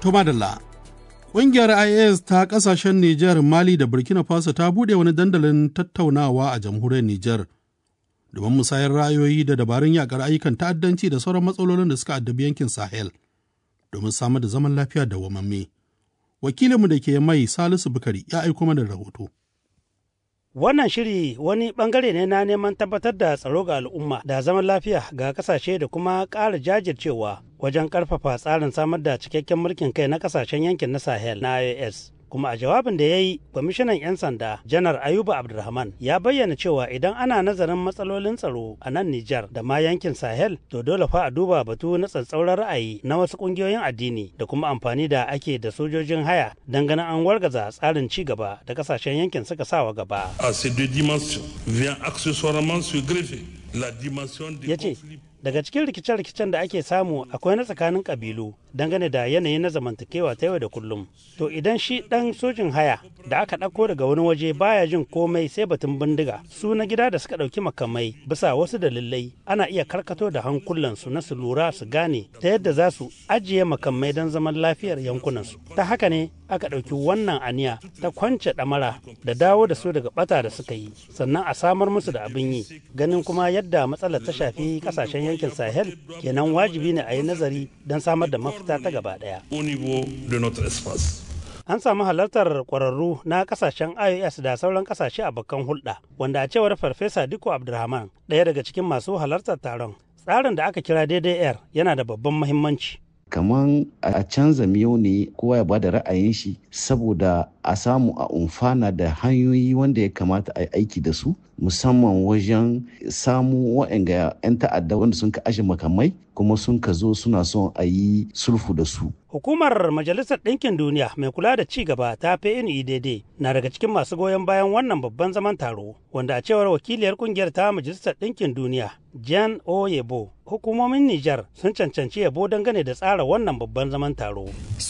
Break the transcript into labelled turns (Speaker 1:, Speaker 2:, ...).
Speaker 1: To madalla, ƙungiyar IAS ta ƙasashen Nijar, Mali da Burkina Faso ta buɗe wani dandalin tattaunawa a jamhuriyar Nijar domin musayar ra'ayoyi da dabarun yakar ayyukan ta'addanci da sauran matsalolin da suka addabi yankin Sahel domin samar da zaman lafiya da wamamme. Wakilinmu da ke mai Salisu Bukari ya aiko mana rahoto.
Speaker 2: Wannan shiri wani bangare ne na neman tabbatar da tsaro ga al'umma da zaman lafiya ga kasashe da kuma ƙara jajircewa wajen ƙarfafa tsarin samar da cikakken mulkin kai na kasashen yankin na Sahel na IOS. Kuma a jawabin da ya yi, kwamishinan 'yan sanda Janar Ayuba Abdulrahman ya bayyana cewa idan ana nazarin matsalolin tsaro a nan Nijar da ma yankin Sahel, to dole fa a duba batu na tsatsauran ra'ayi na wasu ƙungiyoyin addini da kuma amfani da ake da sojojin haya don ganin an wargaza tsarin ci gaba da kasashen yankin suka sawa gaba.
Speaker 3: À ces deux dimensions vient accessoirement se greffer la dimension des
Speaker 2: Ya ce,
Speaker 3: conflits
Speaker 2: daga cikin rikice-rikicen da ake samu akwai na tsakanin kabilu dangane da yanayi na zamantakewa ta yau da kullum to idan shi dan sojin haya da aka ɗauko daga wani waje baya jin komai sai batun bindiga su na gida da suka ɗauki makamai bisa wasu dalilai ana iya karkato da hankulansu na su lura su gane ta yadda za su ajiye makamai don zaman lafiyar yankunansu ta haka ne aka ɗauki wannan aniya ta kwance ɗamara da dawo da su daga ɓata da suka yi sannan a samar musu da abin yi ganin kuma yadda matsalar ta shafi ƙasashen yankin sahel kenan wajibi ne a yi nazari don samar da mafita ta gaba ɗaya
Speaker 3: au niveau de notre espace.
Speaker 2: an samu halartar kwararru na kasashen ios da sauran kasashe a bakan hulɗa wanda a cewar farfesa diko abdulrahman ɗaya daga cikin masu halartar taron tsarin da aka kira daidai air yana da babban mahimmanci
Speaker 4: kaman a canza miyau ne kowa ya bada ra'ayin shi saboda a samu a umfana da hanyoyi wanda ya kamata a yi aiki da su musamman wajen samu wa'anga 'yan ta'adda wanda sun ka ashe makamai kuma sun ka zo suna son a yi sulfu da su
Speaker 2: Hukumar Majalisar Ɗinkin Duniya mai kula da ci gaba ta PNUDD na daga cikin masu goyon bayan wannan babban zaman taro, wanda a cewar wakiliyar kungiyar ta Majalisar Ɗinkin Duniya, Jan Oyebo, hukumomin Nijar sun cancanci yabo dangane da tsara wannan babban zaman taro.